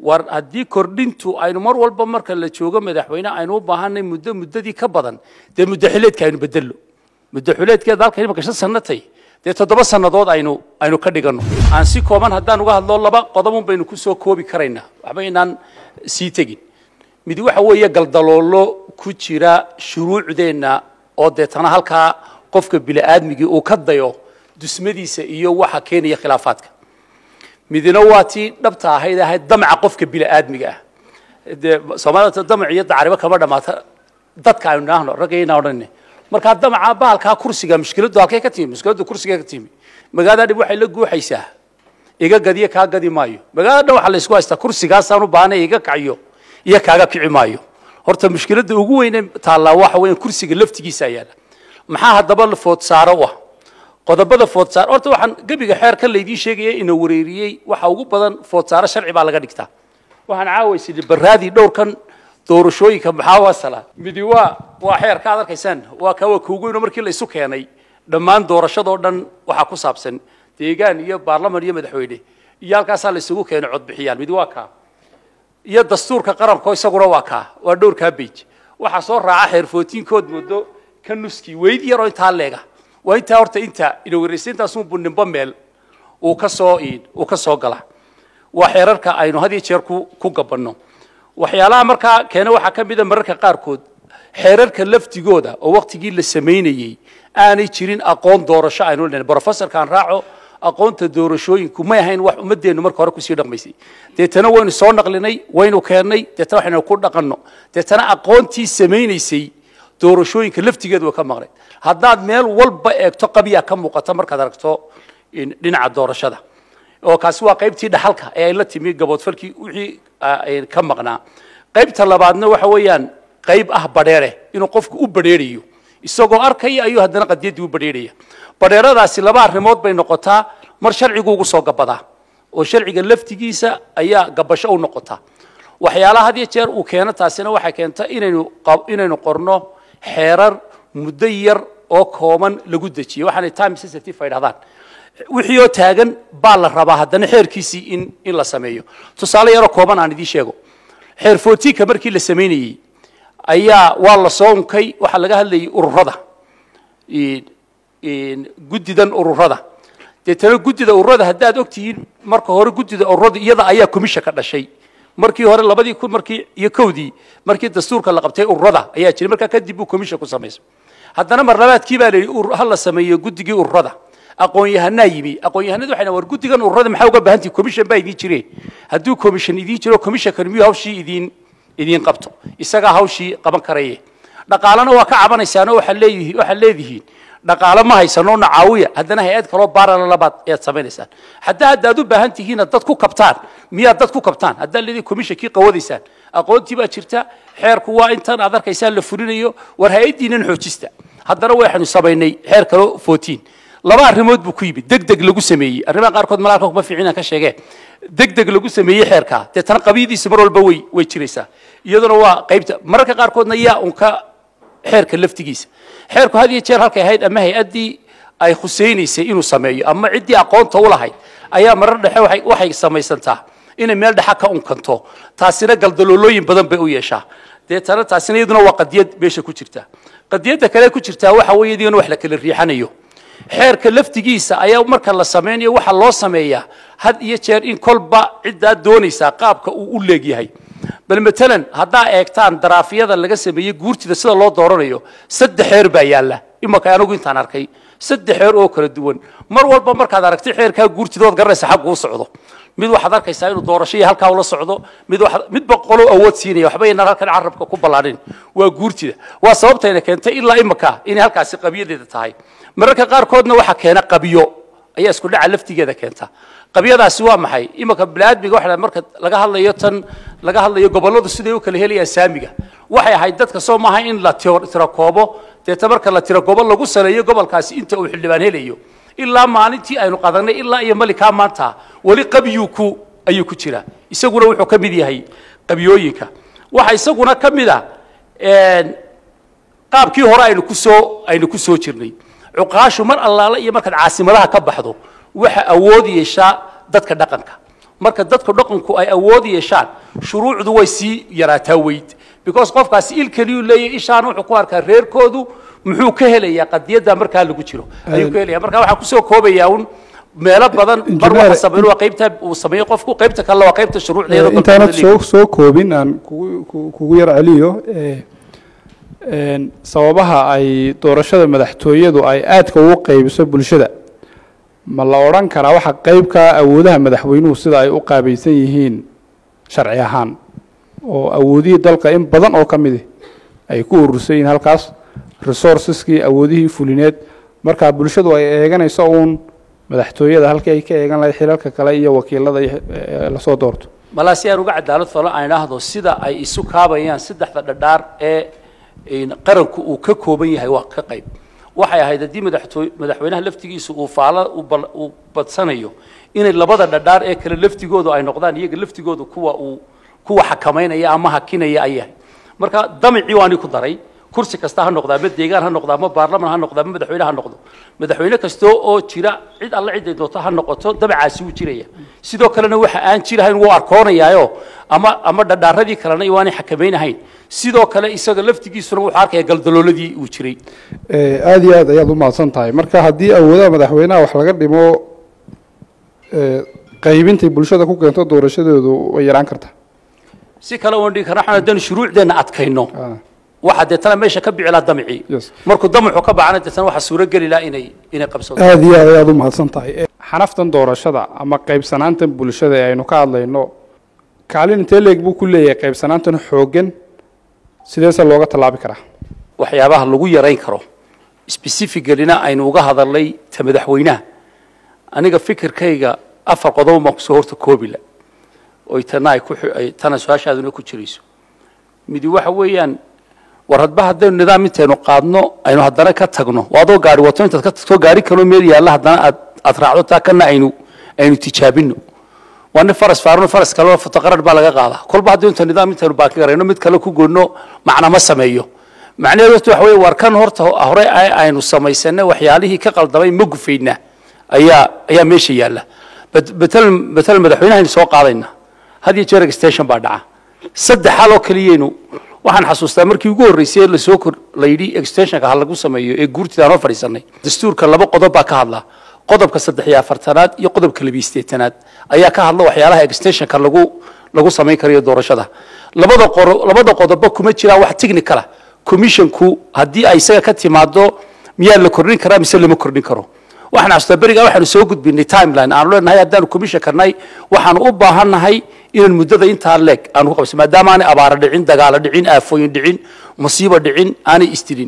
war haddii kordhintu aynu mar walba marka la joogo madaxweyne aynu u baahanay muddo muddadii ka badan dee muddo xileedka aynu bedello muddo xileedkeeda halka imaka shan sanatay dee toddoba sannadood aynu aynu ka dhiganno aan si kooban haddaan uga hadlo laba qodobun baynu ku soo koobi karaynaa waxba inaan sii tegin mid waxa weeye galdaloolo ku jira shuruucdeenna oo deetana halkaa qofka bini'aadmigii uu ka dayo dusmadiisa iyo waxa keenaya khilaafaadka midna waa tii dhabta ahayd ahayd damaca qofka bini'aadmiga ah dee soomaalida damac iyo dacribo kama dhamaata dadka aynu idhaahno ragga inaa odhanine markaa damaca bahalkaa kursiga mushkiladdu halkay ka timi mushkiladdu kursiga ka timi magaalada dhib waxay la guuxaysaa iga gadiyo kaa gadi maayo magaalada dhan waxaa la isku haystaa kursigaasaan u baahnay iga kaciyo iyo kaaga kici maayo horta mushkiladda ugu weyne taallaa waxa weeyaan kursiga laftigiisa yaala maxaa haddaba food saaro u ah qodobada foodsaar horta waxaan gebiga xeerka laydii sheegaya ina wareeriyey waxa ugu badan foodsaaro sharci baa laga dhigtaa waxaan caawaysidhi baraadii dhowrkan doorashooyinka maxaa wasala midi waa waa xeerka aad arkaysaan waa kaa waa kuugoyno markii la isu keenay dhammaan doorashadoo dhan waxaa ku saabsan deegaan iyo baarlaman iyo madaxweyne iyo halkaasaa la isugu keenay codbixiyaan midi waa kaa iyo dastuurka qaranko isaguna waa kaa waa dhowrkaa beij waxaa soo raaca xeer footiinkood muddo ka nuskii weyd yaroo intaa leega waa intaa horta inta inawareysaintaasunbu nimbo meel uu ka soo uu ka soo gala waa xeerarka aynu had iyo jeer ku ku gabanno waxyaalaha markaa keena waxaa ka mida mararka qaarkood xeerarka laftigooda oo waktigii la samaynayey aanay jirin aqoon doorasho aynu lenahay brofessorkaan raaco aqoonta doorashooyinku may ahayn wax ummadeennu marka hore kusii dhaqmaysay deetana waynu soo naqlinay waynu keennay deetana waxaynu ku dhaqanno deetana aqoontii samaynaysay doorashooyinka laftigeedu way ka maqnayd haddaad meel walba eegto qabyaa ka muuqata markaad aragto dhinaca doorashada oo kaasi waa qaybtii dhaxalka ee ay la timi gaboodfalkii wixii ka maqnaa qaybta labaadna waxa weeyaan qayb ah badheere inuu qofku u badheerayo isagoo arkaya ayuu haddana qadiyaddii u badheeraya badheeradaasi laba arrimood bay noqotaa mar sharcigu ugu soo gabadaa oo sharciga laftigiisa ayaa gabasho u noqotaa waxyaalaha had iyo jeer uu keeno taasina waxay keenta inaynu inaynu qorno xeerar muddo yar oo kooban lagu dejiyo waxaanay time sensitive ay dhahdaan wixii oo taagan baa la rabaa haddana xeerkiisii in in la sameeyo tusaale yaroo kooban aan idiin sheego xeer footiinka markii la samaynayey ayaa waa la soo unkay waxaa laga hadlayay ururada guddidan ururada deetana guddida ururada haddaad ogtihiin marka hore guddida ururada iyada ayaa komisha ka dhashay markii hore labadii kun markii iyo kowdii markii dastuurka la qabtay ururada ayaa jiray markaa kadib buu komisha ku samaysay haddana mar labaadkii baa la yidhi ha la sameeyo guddigii ururada aqoon-yahanaa yimi aqoon-yahanadu waxay war guddigan ururada maxaa uga baahan tihi commission baa idiin jireen hadduu commission idiin jiro commissionkan miyuu hawshii idiin idiin qabto isagaa hawshii qaban karaye dhaqaalena waa ka cabanaysaanoo waxaa leeyihiin waxaa leedihiin dhaqaale ma haysano na caawiya haddana hay-ad kaloo baarala labaad ayaad samaynaysaan haddaa hadda aad u baahan tihiina dad ku kabtaan miyaad dad ku kabtaan haddaa leedihi commissionkii qawadaysaan aqoontii baa jirta xeerku waa intan aad arkaysaan la fulinayo war hay-addiinan xoojista haddana waxaynu samaynay xeer kaloo footiin laba arrimood buu ku yimid deg deg lagu sameeyey arrimaha qaarkood malaalka kuma fiicina ka sheegee deg deg lagu sameeyey xeerkaa deetana qabiyadiisa mar walba way way jiraysaa iyaduna waa qaybta mararka qaarkoodna yaa unka xeerka laftigiisa xeerku had iyo jeer halkay ahayd ama hay-addii ay khusaynaysay inuu sameeyo ama ciddii aqoonta u lahayd ayaa marar dhexe waxay waxay samaysantaa inay meel dhexa ka unkanto taasina galdaloolooyin badan bay u yeeshaa deetana taasina iyaduna waa qadiyad meesha ku jirta qadiyadda kale ku jirtaa waxa weeye idigana wax la kala riixanayo xeerka laftigiisa ayaa marka la samaynayo waxaa loo sameeyaa had iyo jeer in kolba ciddaa doonaysaa qaabka uu u leegyahay bal matalan haddaa eegtaan daraafyada laga sameeyey guurtida sida loo dooranayo saddex xeer baa yaalla imaka anigu intaan arkay saddex xeer oo kala duwan mar walba markaad aragtay xeerkaa guurtida ood garanaysa xaggu u socdo mid waxaad arkaysaa inuu doorasho iyo halkaa ula socdo mid midba qolo awood siinaya waxba inaan halkan carabka ku ballaadhin waa guurtida waa sababtayna keentay ilaa imaka inay halkaasi qabiyadeeda tahay mararka qaarkoodna waxaa keena qabiyo ayaa isku dhaca laftigeeda keenta qabyadaasi waa maxay imanka biniaadmiga waxa marka laga hadlayo tan laga hadlayo gobolladu siday u kala helayaan saamiga waxay ahayd dadka soo maaha in la tiro koobo deeta marka la tiro gobo lagu saleeyo gobolkaasi inta uu xildhibaan helayo ilaa maalintii aynu qadanay ilaa iyo malikaa maanta weli qabyuu ku ayuu ku jiraa isaguna wuxuu ka mid yahay qabyooyinka waxa isaguna ka mid a qaabkii hore aynu kusoo aynu ku soo jirnay cuqaashu mar allaala iyo markaad caasimadaha ka baxdo waxa awood yeeshaa dadka dhaqanka marka dadku dhaqanku ay awood yeeshaan shuruucdu way sii yaraataa weyd because qofkaasi il keliyuu leeyahay ishaan wuxuu ku arkaa reerkoodu muxuu ka helayaa qadiyadda markaa lagu jiro ayuu ka helaya marka waxaan kusoo koobayaa un meelo badan mar Engineer- waxa sameyn waa qaybta uu sameeyo qofku qaybta kale waa qaybta shuruucdeeda dalka intaanad uu soo leeyahay. soo koobin aan kugu ku- kugu yar celiyo ee, een, sababaha ay doorashada madaxtooyadu ay aadka ugu qaybiso bulshada ma la odhan karaa waxa qaybka awoodaha madaxweynuhu sida ay u qaabaysan yihiin sharci ahaan oo awoodihii dalka in badan oo ka midi ay ku urursan yihiin halkaas resourceskii awoodihii fulineed markaa bulshadu ay eeganayso uun madaxtooyada halkii ay ka eegan lahayd xilalka kale iyo wakiilada iyo, ee, lasoo doorto malaa si aan uga cadaalad falo aan idhaahdo sida ay isu kaabayaan saddexda dhadhaar ee een, qaranku uu ka kooban yahay waa ka qayb waxay ahayd haddii madaxtooy madaxweynaha laftigiisu uu faala u bal- uu badsanayo inay labada dhadhaar ee kale laftigoodu ay noqdaan iyaga laftigoodu kuwa uu kuwa xakamaynaya ama hakinaya ay yahay marka damicii waani ku daray kursi kasta ha noqdaa ma deegaan ha noqdaa ma baarlaman ha noqdaa ma madaxweyne ha noqdo madaxweyne kasta oo jira cid alle ciday doonto ha noqoto dabacaasi wuu jiraya sidoo kalena waxa aan jirahayn wuu arkoonayaayo ama ama dhadhaaradii kalena waanay xakamaynahayn sidoo kale isaga laftigiisuna wuxuu arkaya galdalooladii uu jiray Ee, aad iyo aad ayaad u mahadsan tahay marka haddii awoodaha madaxweynaha wax laga dhimo ee, qaybintay bulshada ku keento doorashadeedu way yaraan kartaa si kale waan dhigi karna waxaan haddaynu shuruucdeenna adkayno Ah, waxa deetana meesha ka bici laha damicii yes. markuu damacu ka bacana deetana waxaa suurogeli laha inay inay qabsado aad iyo aad ayaad u mahadsan tahay Ee, xanaftan doorashada ama qaybsanaantan bulshada ee aynu ka hadlayno kaalin intee leeg buu ku leeyahay qaybsanaantan xooggan sideese looga tallaabi karaa waxyaabaha lagu yarayn karo specificalina aynu uga hadalnay ta madaxweynaha aniga fikirkayga afar qodob baan kusoo horta koobila oy tana ay ku xi- ay tana su-aashaaduna ku jirayso midi waxa weeyaan war hadba haddaynu nidaam intaynu qaadno aynu haddana ka tagno waa adoo gaari wato intaad ka tagto gaari kaloo meel yaalla haddana aad aad raacdo taa kana aynu aynu tijaabino waa nin faras faarno faras kaleo fotoqarar baa laga qaadaa kolba haddii inta nidaam intaynu baaki garayno mid kale ku goyno macna ma sameeyo macnaheedu horta waxa weeye war kan horta hore ay aynu samaysanay waxyaalihii ka qaldamay ma gufaynaa ayaa ayaa meesha yaalla Bet- betel betel madaxweynahaynu soo qaadayna had iyo jeer extension baa dhaca saddex xal oo keliyaynu waxaan xasuustaa markii ugu horreysay ee lasoo kor la yidhi extensionka ha lagu sameeyo ee guurtida aan oo fadhiisanay dastuurka laba qodob baa ka hadla qodobka saddex iyo afartanaad iyo qodobka labiyo siddeetanaad ayaa ka hadla waxyaalaha extensionka lagu lagu samayn karayo doorashada labada qoro labada qodobba kuma jiraan wax technicala commissionku haddii ay isaga ka timaado miyaa la kordhin karaa mise lama kordhin karo waxaan xasuustaa berigaa waxaanu soo gudbinay timeline aanu leenahay haddaanu commission karnay waxaanu u baahannahay inaan muddada intaa leeg aanu ku qabsan maadaama aanay abaaro dhicin dagaalo dhicin aafooyin dhicin musiibo dhicin aanay istilin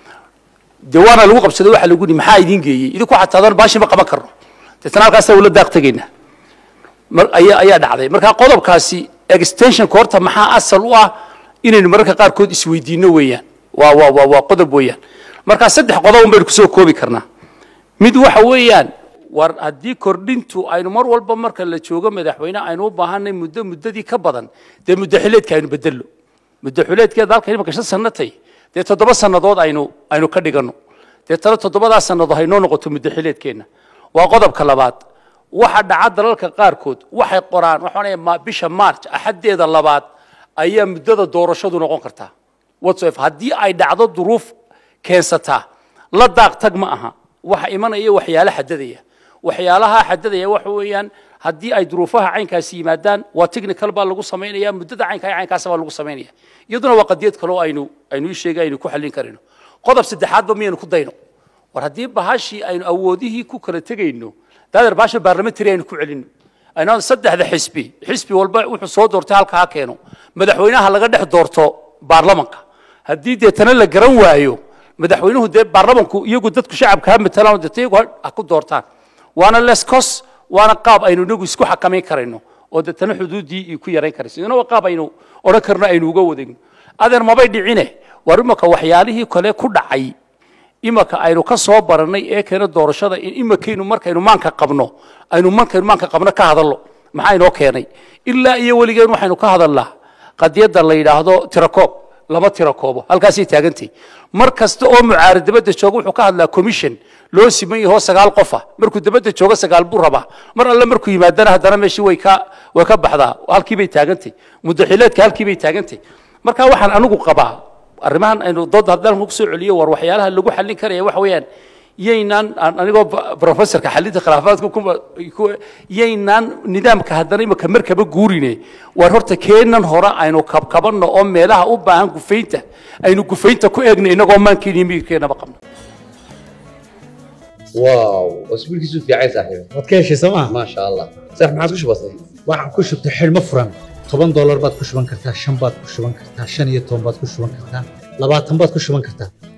dee waana lagu qabsaday waxa lagu yidhi maxaa idiin geeyey idinku xataadan baashi ma qaban karno deetana halkaasa ula daaq tegaynaa mar ayaa ayaa dhacday marka qodobkaasi extensionka horta maxaa asal u ah inaynu mararka qaarkood isweydiino weeyaan waa waa waa waa qodob weeyaan marka saddex qodob un baynu kusoo koobi karnaa mid waxa weeyaan war haddii kordhintu aynu mar walba marka la joogo madaxweyne aynu u baahanay muddo muddadii ka badan dee muddo xileedka aynu bedello muddo xileedkeeda halka imaka shan sanatay dee toddoba sannadood aynu aynu ka dhiganno dee tana toddobadaa sannadood haynoo noqoto muddo xileedkeenna waa qodobka labaad waxa dhaca dalalka qaarkood waxay qoraan waxaan leeyahay ma- bisha march axaddeeda labaad ayaa muddada doorashadu noqon kartaa whatsoever haddii ay dhacdo duruuf keensataa la daaq tag ma aha waxa imanaya waxyaalo xadadaya waxyaalaha xadadaya waxa weeyaan haddii ay duruufaha caynkaasi yimaadaan waa technical baa lagu samaynaya muddada caynka caynkaas baa lagu samaynaya iyaduna waa qadiyad kale oo aynu aynu ii sheegay aynu ku xallin karino qodob saddexaadba miyaynu ku dayno war haddii bahashii aynu awoodihii ku kala tegayno daadeer bahasha baarlamentary aynu ku celino aynu saddexda xisbi xisbi walba wuxuu soo doortay halka ha keeno madaxweynaha laga dhex doorto baarlamanka haddii deetana la garan waayo madaxweynuhu dee baarlamanku iyagu dadku shacabka ha matalaan deeta iyagu ha- ha ku doortaan waana leskos waana qaab aynu inagu isku xakamayn karayno oo deetana xuduuddii iyo ku yarayn karayso idina waa qaab aynu odhan karno aynu uga wadagno adeer mabay dhicine war imaka waxyaalihii kale ku dhacay imaka aynu ka soo barannay ee keena doorashada in imakaynu markaynu maanka qabno aynu markaynu maanka qabno ka hadallo maxaa inoo keenay ilaa iyo weligeen waxaynu ka hadalnaa qadiyadda la yidhaahdo tirakoob lama tiro koobo halkaasay taagantay mar kasta oo mucaarad dabadda jooga wuxuu ka hadlaa commission loo siman yaho sagaal qofa markuu dabadda jooga sagaal buu rabaa mar alle markuu yimaadana haddana meeshii way ka way ka baxdaa halkii bay taagantay muddaxileedka halkii bay taagantay marka waxaan anigu qabaa arrimahan aynu dood haddaan ku soo celiyo war waxyaalaha lagu xallin karaya waxa weeyaan yaynaan anigoo professorka xalinta khilaafaadka ku yaynaan nidaamka haddana imika markaba guurine war horta keenan hore aynu kabkabanno oo meelaha u baahan gufaynta aynu gufaynta ku eegno inagoo maankeena iyo miyirkeenaba qabno واو اسبوع كيسو في عايز صاحبي waad ka heshay sooma ما شاء الله صح ما عادش بسيط waxaan ku shubtay xidhmo furan toban doolar baad ku shuban kartaa shan baad ku shuban kartaa shan iyo toban baad ku shuban kartaa labaatan baad ku shuban kartaa